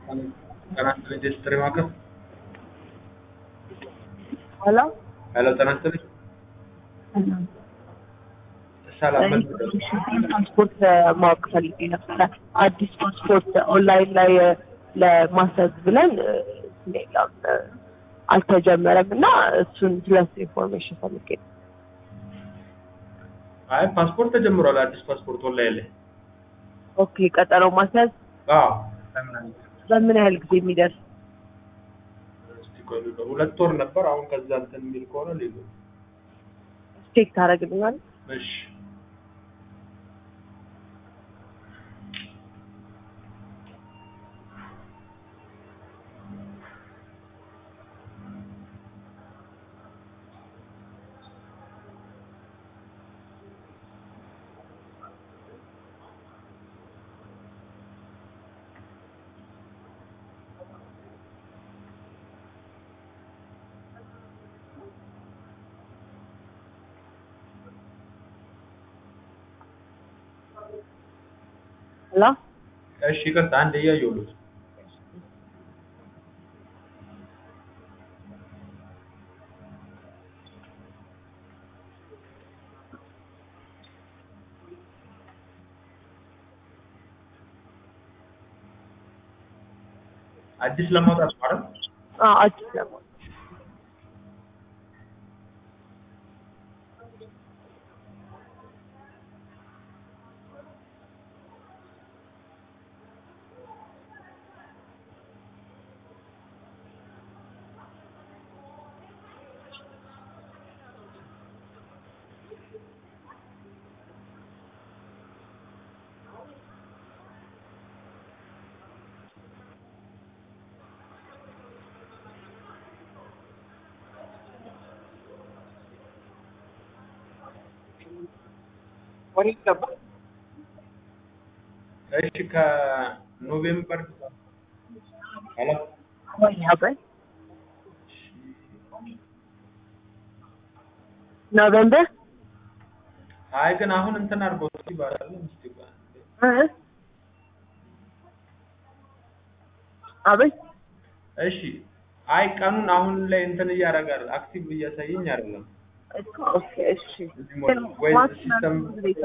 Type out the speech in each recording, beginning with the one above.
ጤና ይስጥልኝ ጀስትሪ ማዕከል ሄሎ ሄሎ ጤና ይስጥልኝ ሰላም ፓስፖርት ማወቅ ፈልጌ ነበረ። አዲስ ፓስፖርት ኦንላይን ላይ ለማሰብ ብለን ሌላም አልተጀመረም እና እሱን ስለሱ ኢንፎርሜሽን ፈልጌ ነው። አይ ፓስፖርት ተጀምሯል አዲስ ፓስፖርት ኦንላይን ላይ ኦኬ ቀጠሮ ማስያዝ አዎ በምን ያህል ጊዜ የሚደርስ እስቲ ቆይ ልበል። ሁለት ወር ነበር አሁን ከዛ እንትን የሚል ከሆነ ሌሎ ቼክ ታደርግልኛል? እሺ ሄሎ እሺ ይቅርታ አንድ እያየሁት አዲስ ለማውጣት ማለት አዎ አዲስ ነው። እሺ ከኖቬምበር ሄሎ ወይ አብረን ኖቬምበር አይ ግን አሁን እንትን አድርጎት ይባላል እስቲ ቆይ አንዴ። እ አቤት እሺ አይ ቀኑን አሁን ላይ እንትን እያደረጋል አክቲቭ እያሳየኝ አይደለም እኮ ኦኬ እሺ እዚህ ሞል ወይ ሲስተም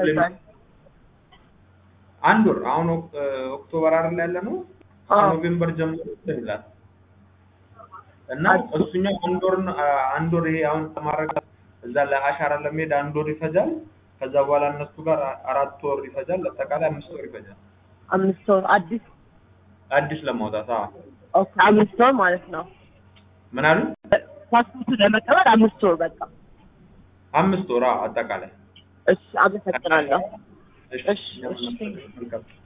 አንድ ወር አሁን ኦክ- ኦክቶበር አይደል ያለ ነው አዎ። ከኖቬምበር ጀምሮ እንትን ይላል እና እሱኛው አንድ ወር ነው- አ- አንድ ወር ይሄ አሁን ተማረከ እዛ ለአሻራ ለመሄድ አንድ ወር ይፈጃል ከዛ በኋላ እነሱ ጋር አ- አራት ወር ይፈጃል አጠቃላይ አምስት ወር ይፈጃል አምስት ወር አዲስ አዲስ ለማውጣት አዎ ኦኬ አምስት ወር ማለት ነው። ምን አሉ ፓስፖርቱ ለመቀበል አምስት ወር በቃ። አምስት ወር አዎ አጠቃላይ እሺ አመሰግናለሁ። እሺ እሺ፣ እሺ። መልካም